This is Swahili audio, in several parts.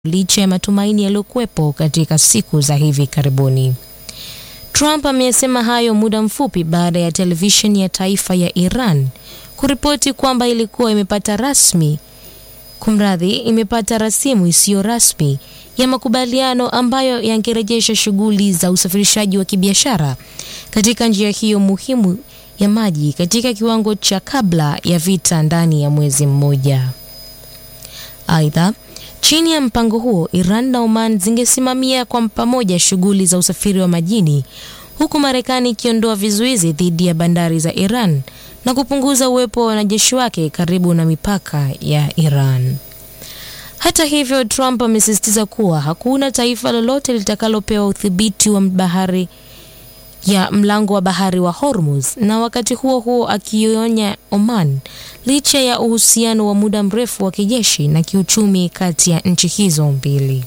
licha ya matumaini yaliyokuwepo katika siku za hivi karibuni. Trump amesema hayo muda mfupi baada ya televisheni ya taifa ya Iran kuripoti kwamba ilikuwa imepata rasmi kumradhi, imepata rasimu isiyo rasmi ya makubaliano ambayo yangerejesha shughuli za usafirishaji wa kibiashara katika njia hiyo muhimu ya maji katika kiwango cha kabla ya vita ndani ya mwezi mmoja. Aidha, chini ya mpango huo, Iran na Oman zingesimamia kwa pamoja shughuli za usafiri wa majini huku Marekani ikiondoa vizuizi dhidi ya bandari za Iran na kupunguza uwepo wa wanajeshi wake karibu na mipaka ya Iran. Hata hivyo, Trump amesisitiza kuwa hakuna taifa lolote litakalopewa udhibiti wa bahari ya mlango wa bahari wa Hormuz, na wakati huo huo akionya Oman licha ya uhusiano wa muda mrefu wa kijeshi na kiuchumi kati ya nchi hizo mbili.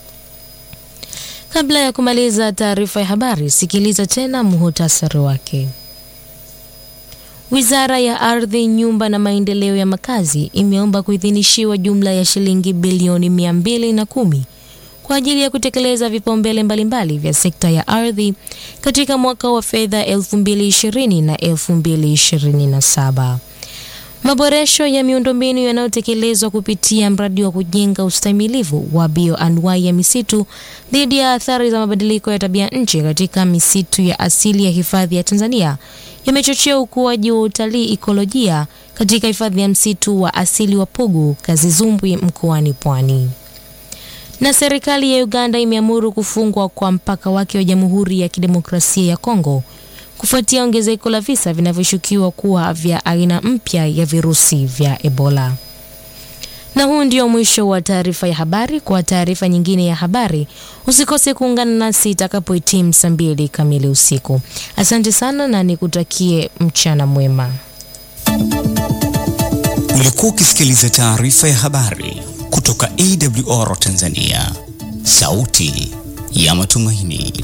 Kabla ya kumaliza taarifa ya habari, sikiliza tena muhutasari wake. Wizara ya Ardhi, Nyumba na Maendeleo ya Makazi imeomba kuidhinishiwa jumla ya shilingi bilioni mia mbili na kumi kwa ajili ya kutekeleza vipaumbele mbalimbali vya sekta ya ardhi katika mwaka wa fedha 2020 na 2027. Maboresho ya miundombinu yanayotekelezwa kupitia mradi wa kujenga ustahimilivu wa bioanuwai ya misitu dhidi ya athari za mabadiliko ya tabia nchi katika misitu ya asili ya hifadhi ya Tanzania yamechochea ukuaji wa utalii ikolojia katika hifadhi ya msitu wa asili wa Pugu Kazizumbwi mkoani Pwani. Na serikali ya Uganda imeamuru kufungwa kwa mpaka wake wa Jamhuri ya Kidemokrasia ya Kongo kufuatia ongezeko la visa vinavyoshukiwa kuwa vya aina mpya ya virusi vya Ebola. Na huu ndio mwisho wa taarifa ya habari. Kwa taarifa nyingine ya habari, usikose kuungana nasi itakapohitimu saa mbili kamili usiku. Asante sana na nikutakie mchana mwema. Ulikuwa ukisikiliza taarifa ya habari kutoka AWR Tanzania, sauti ya matumaini.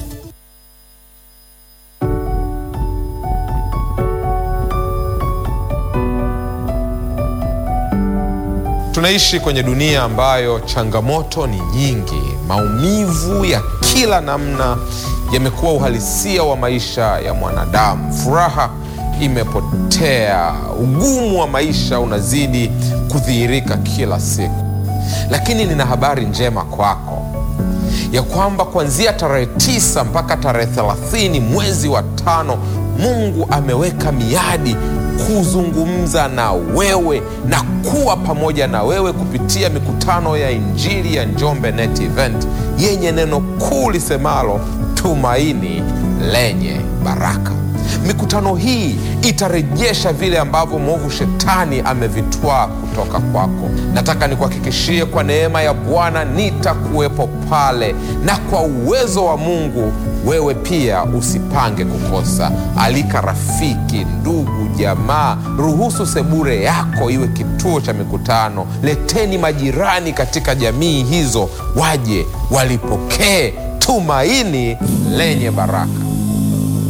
Tunaishi kwenye dunia ambayo changamoto ni nyingi. Maumivu ya kila namna yamekuwa uhalisia wa maisha ya mwanadamu. Furaha imepotea, ugumu wa maisha unazidi kudhihirika kila siku. Lakini nina habari njema kwako ya kwamba kuanzia tarehe tisa mpaka tarehe thelathini mwezi wa tano Mungu ameweka miadi kuzungumza na wewe na kuwa pamoja na wewe kupitia mikutano ya Injili ya Njombe Net Event yenye neno kuu lisemalo tumaini lenye baraka. Mikutano hii itarejesha vile ambavyo mwovu shetani amevitwaa kutoka kwako. Nataka nikuhakikishie kwa neema ya Bwana nitakuwepo pale, na kwa uwezo wa Mungu wewe pia usipange kukosa. Alika rafiki, ndugu, jamaa, ruhusu sebure yako iwe kituo cha mikutano. Leteni majirani katika jamii hizo, waje walipokee tumaini lenye baraka.